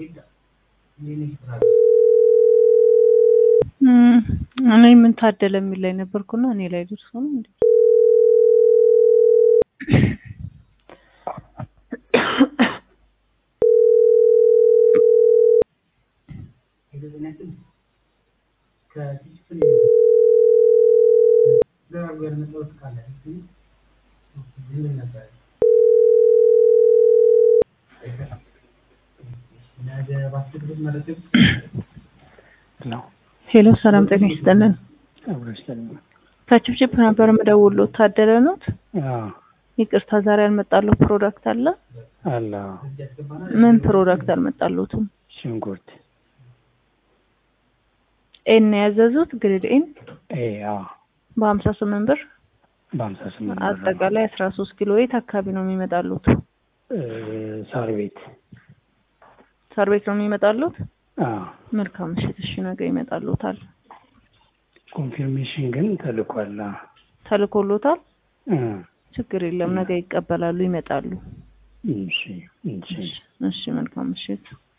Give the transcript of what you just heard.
እኔ ምን ታደለ የሚል ላይ ነበርኩና እኔ ላይ ደርሶ ነው እንዴ? ሄሎ ሰላም ጤና ይስጥልን። ከችፕችፕ ነበር የምደውለው። ታደለ ኖት? ይቅርታ ዛሬ ያልመጣለሁ ፕሮዳክት አለ አለ ምን ፕሮዳክት አልመጣሉትም? ሽንኩርት ኤን ያዘዙት ግሪድ ኤን ኤ አ በሀምሳ ስምንት ብር በሀምሳ ስምንት ብር ነው። አጠቃላይ አስራ ሶስት ኪሎ የት አካባቢ ነው የሚመጣሉት? እ ሳር ቤት ሳር ቤት ነው የሚመጣሉት? አ መልካም ምሽት። እሺ ነገ ይመጣሉታል። ኮንፊርሜሽን ግን ተልኳል። አ ተልኮሎታል? እ ችግር የለም ነገ ይቀበላሉ፣ ይመጣሉ። እሺ እሺ እሺ መልካም ምሽት።